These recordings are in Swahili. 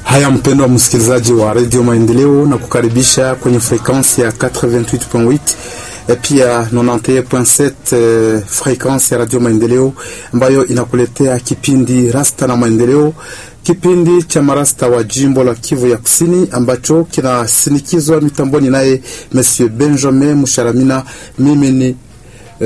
Haya, mpendwa msikilizaji wa redio Maendeleo, na kukaribisha kwenye frekansi ya 88.8 e pia 91.7 frekansi ya radio Maendeleo ambayo inakuletea kipindi Rasta na Maendeleo, kipindi cha marasta wa jimbo la Kivu ya Kusini ambacho kinasinikizwa mitamboni naye Monsieur Benjamin Musharamina. Mimi ni Uh,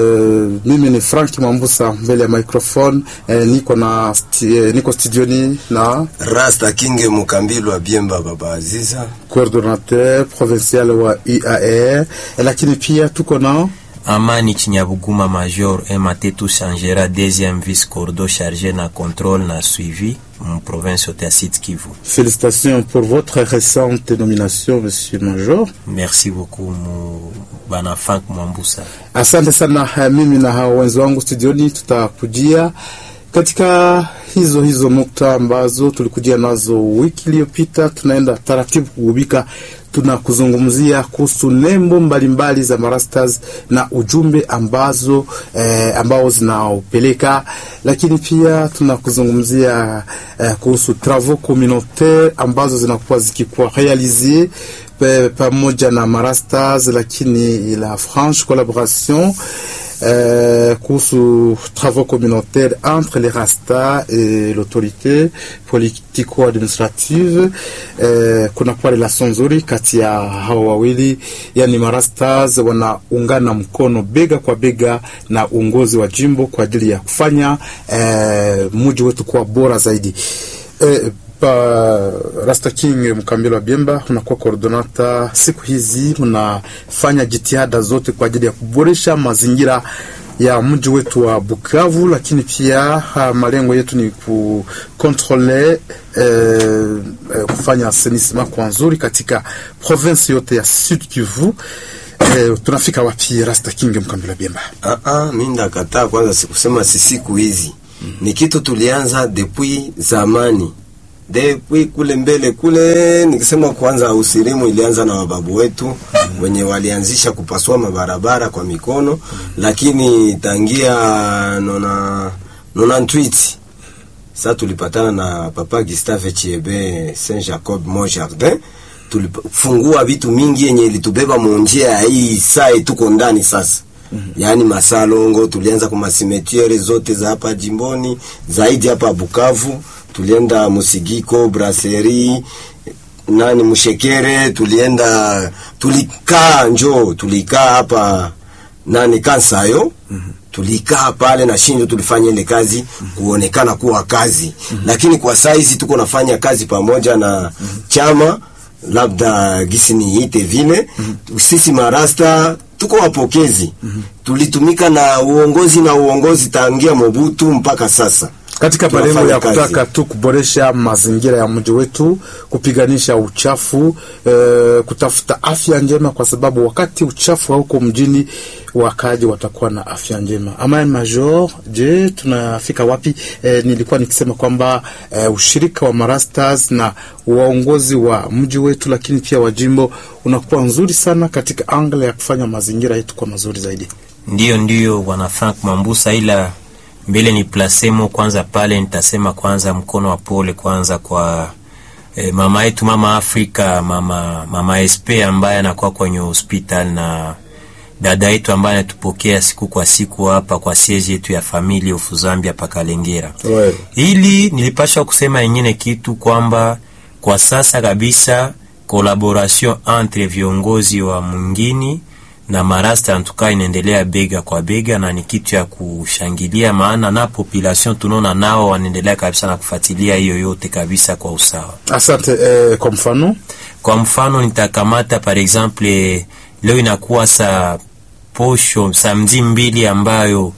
mimi ni Frank Mambusa mbele ya microphone eh, niko na sti, eh, niko studioni na Rasta Kinge Mukambilwa Biemba Baba Aziza, coordinateur provincial wa UAR eh, lakini pia tuko na Amani Chinyabuguma Major Ematetu Changera deuxième vice cordo chargé na contrôle na suivi en province yote Sud Kivu. Félicitations pour votre récente nomination Monsieur Major. Merci beaucoup mu bana Frank Mwambusa. Asante sana. Mimi na hao wenzi wangu studioni tutakujia katika hizo hizo nukta ambazo tulikujia nazo wiki iliyopita. Tunaenda taratibu kugubika, tunakuzungumzia kuhusu nembo mbalimbali za marastas na ujumbe ambazo eh, ambao zinaopeleka, lakini pia tunakuzungumzia eh, kuhusu travaux communautaire ambazo zinakuwa zikikuwa realizie pamoja na marastas, lakini la franche collaboration Euh, kuhusu travaux communautaires entre les Rasta et l'autorité politico-administrative. Euh, kuna kuwa relation nzuri kati ya hao wawili, yani marastas wanaungana mkono bega kwa bega na uongozi wa jimbo kwa ajili ya kufanya euh, mji wetu kuwa bora zaidi euh, Pa Rasta King Mkambilo wa Biemba, unakuwa koordinata siku hizi, mnafanya jitihada zote kwa ajili ya kuboresha mazingira ya mji wetu wa Bukavu, lakini pia malengo yetu ni kukontrole eh, kufanya asenisma kwa nzuri katika province yote ya Sud Kivu. Eh, tunafika wapi Rasta King Mkambilo wa Biemba? Ah ah, mimi ndakataa kwanza, sikusema si siku hizi mm -hmm. Ni kitu tulianza depuis zamani depuis kule mbele kule, nikisema kwanza usirimu ilianza na wababu wetu mm -hmm. wenye walianzisha kupasua mabarabara kwa mikono mm -hmm. lakini tangia nona nona ntwiti sasa tulipatana na papa Gustave Chiebe Saint Jacob Mont Jardin, tulifungua vitu mingi yenye ilitubeba munjia ya hii saa tuko ndani sasa Mm -hmm. Yaani masalongo tulianza kwa masimetiere zote za hapa jimboni zaidi hapa Bukavu tulienda Musigiko, Brasserie, nani Mushekere, tulienda tulikaa njo tulikaa hapa nani Kansayo mm -hmm. tulikaa pale na Shinjo, tulifanya ile kazi mm -hmm. kuonekana kuwa kazi mm -hmm. lakini kwa saizi tuko nafanya kazi pamoja na mm -hmm. chama labda gisi niite vile mm -hmm. sisi marasta tuko wapokezi mm -hmm. tulitumika na uongozi na uongozi tangia Mobutu mpaka sasa katika malengo ya kutaka tu kuboresha mazingira ya mji wetu, kupiganisha uchafu e, kutafuta afya njema, kwa sababu wakati uchafu hauko mjini, wakaji watakuwa na afya njema. Ama Major, je, tunafika wapi? E, nilikuwa nikisema kwamba e, ushirika wa marastas na waongozi wa mji wetu, lakini pia wa jimbo unakuwa nzuri sana katika angle ya kufanya mazingira yetu kwa mazuri zaidi. Ndiyo, ndiyo bwana Frank Mambusa, ila mbele ni plasemo kwanza pale, nitasema kwanza mkono wa pole kwanza kwa eh, mama yetu mama Afrika mama mama SP ambaye anakuwa kwenye hospital na dada yetu ambaye anatupokea siku kwa siku hapa kwa siege yetu ya familia ufu Zambia pakalengera. Ili nilipasha kusema ingine kitu kwamba kwa sasa kabisa collaboration entre viongozi wa mwingini na marasta antuka inaendelea bega kwa bega, na ni kitu ya kushangilia, maana na population tunaona nao wanaendelea kabisa na kufuatilia hiyo yote kabisa kwa usawa. Asante. Eh, kwa mfano kwa mfano nitakamata par exemple leo inakuwa sa posho samedi mbili ambayo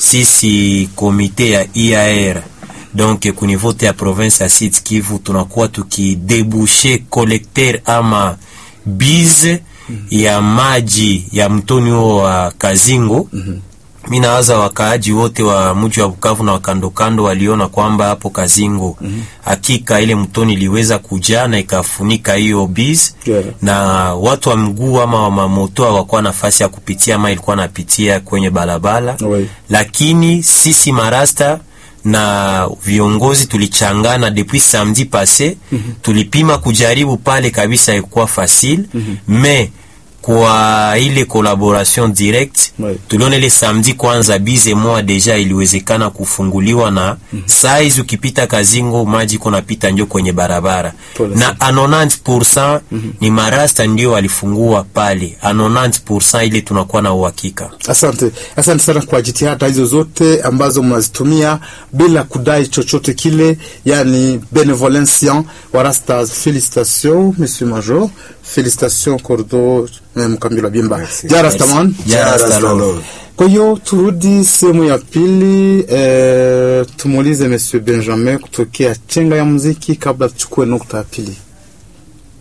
sisi komite ya IAR donc ku niveau ya province ya Sud Kivu tunakuwa tukidebushe collecteur ama bize ya maji ya mtoni huo wa Kazingo. mm -hmm. Mi nawaza wakaaji wote wa mji wa Bukavu na wakandokando waliona kwamba hapo Kazingo mm -hmm. hakika ile mtoni iliweza kujaa na ikafunika hiyo biz yeah. na watu wa mguu ama wa mamoto hawakuwa nafasi ya kupitia ama ilikuwa napitia kwenye barabara Oui. lakini sisi marasta na viongozi tulichangana depuis samedi passé tulipima kujaribu pale kabisa ikuwa facile mais kwa ile collaboration direct Ouais. tuliona ile samedi kwanza bize moa deja iliwezekana kufunguliwa na saa hizi ukipita Kazingo maji kunapita njo kwenye barabara Pole na a 90% ni marasta ndio walifungua pale a 90% ile tunakuwa na uhakika Asante, asante sana kwa jitihada hizo zote ambazo mnazitumia bila kudai chochote kile, yani benevolencia wa Rastas. Felicitation monsieur Major, felicitation Cordo eh, Mkambila Bimba Merci. ja Rastaman. Ja, Ja, Rastalon. Rastalon. Kwa hiyo turudi sehemu ya pili eh, tumuulize monsieur Benjamin kutokea chenga ya muziki kabla tuchukue nukta ya pili.